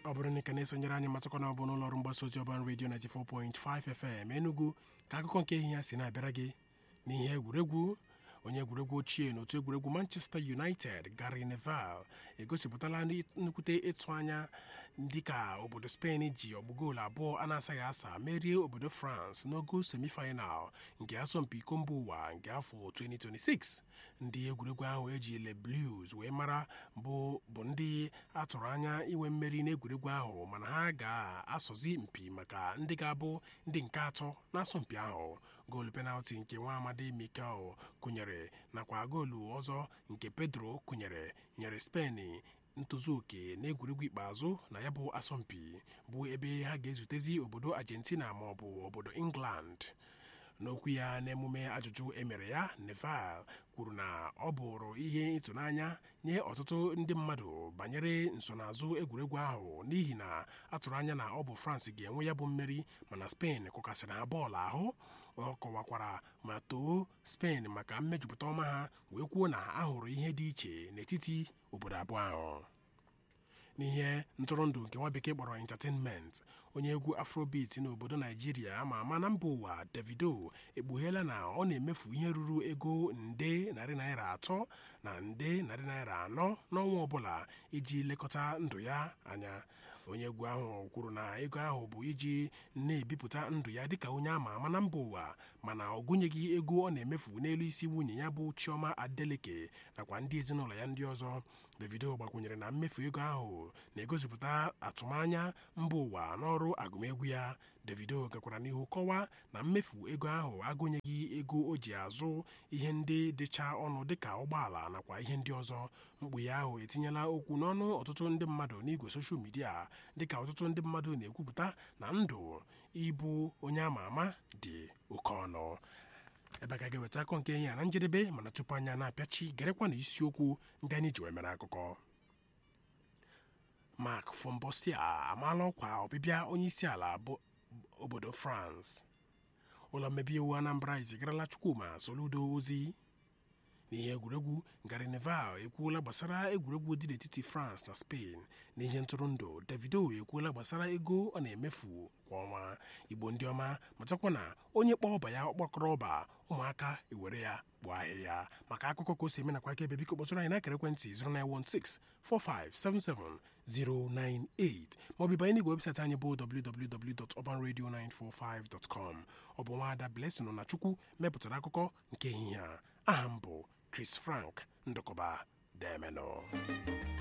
ọ bụrụ na ị ka na-esonyere anyị matakwa na ọ bụ n'ụlọ ọrụ mgbasa ozi ọban redio 94.5 FM Enugu ka akụkọ nke ehihie si na-abịara gị n'ihe egwuregwu onye egwuregwu ochie n'otu egwuregwu Manchester United Gary Neville egosipụtala nnukwute ịtụ anya dịka obodo Spain ji ọgbụgoolu abụọ a na-asaghị asa merie obodo France n'ogo semifinal nke asọmpi iko mba ụwa nke afọ 2026 ndị egwuregwu ahụ eji Le Blues wee mara bụ bụ ndị atụrụ anya inwe mmeri n'egwuregwu ahụ mana ha ga-asọzi mpi maka ndị ga-abụ ndị nke atọ n'asọmpi ahụ goolu penalti nke nwa amadi Mikel kụnyere nakwa goolu ọzọ nke Pedro kụnyere nyere Spain ntozu oke n'egwuregwu ikpeazụ na ya bụ asọmpi bụ ebe ha ga-ezutezi obodo Argentina ma ọ bụ obodo England n'okwu ya n'emume ajụjụ emere ya Neville kwuru na ọ bụrụ ihe ịtụnanya nye ọtụtụ ndị mmadụ banyere nsonaazụ egwuregwu ahụ n'ihi na atụrụ anya na ọ bụ France ga-enwe ya bụ mmeri mana Spain kụkasịrị ha bọọlụ ahụ ọ kọwakwara ma too Spain maka mmejupụta ọma ha wee kwuo na a hụrụ ihe dị iche n'etiti obodo abụọ ahụ n'ihe ntụrụndụ nke nwa bekee kpọrọ entertainment onye egwu afrobeat n'obodo naijiria ama ama na mba ụwa davido ekpugheela na ọ na-emefu ihe ruru ego nde narị naira atọ na nde narị naira anọ n'ọnwa ọbụla iji lekọta ndụ ya anya onye egwu ahụ kwuru na ego ahụ bụ iji na-ebipụta ndụ ya dịka onye ama ama na mba ụwa mana ọ gụnyeghị ego ọ na-emefu n'elu isi nwunye ya bụ chioma adeleke nakwa ndị ezinụlọ ya ndị ọzọ davido gbakwunyere na mmefu ego ahụ na-egosipụta atụmanya mba ụwa n'ọrụ agụmegwu ya davido gakwara n'ihu kọwaa na mmefu ego ahụ agụnyeghị ego o ji azụ ihe ndị dịcha ọnụ dịka ụgbọala nakwa ihe ndị ọzọ mkpughe ahụ etinyela okwu n'ọnụ ọtụtụ ndị mmadụ n'igwe soshal midia dịka ọtụtụ ndị mmadụ na-ekwupụta na ndụ ịbụ onye ama ama dị oke ọnụ ebe a ga ga-eweta akọ nke ya na njedebe mana tupu anya na-apịachi gerekwa na isiokwu ndị anyị ji wee mere akụkọ Mark Fombosia amaala ọkwa ọbịbịa onye isi ala obodo France ụlọ mmebi iwu Anambra ezigarala Chukwuma Soludo ozi n'ihe egwuregwu Gary Neville ekwuola gbasara egwuregwu dị n'etiti France na Spain n'ihe ntụrụndụ Davido ekwuola gbasara ego ọ na-emefu kwa ọnwa Igbo ndị ọma matakwa na onye kpọọ ọba ya ọkpọkọrọ ọba ụmụaka ewere ya gbuo ahịhịa maka akụkọ ka o si eme nakwa aka ebe biko kpọtụrụ anyị n'akara ekwentị 09164577098 maọbụ banye n'igwe webụsaịtị anyị bụ www.urbanradio945.com ọ bụ nwaada Blessing na Chukwu mepụtara akụkọ nke ehihie a aha m bụ Chris Frank Ndụkọba Demenụ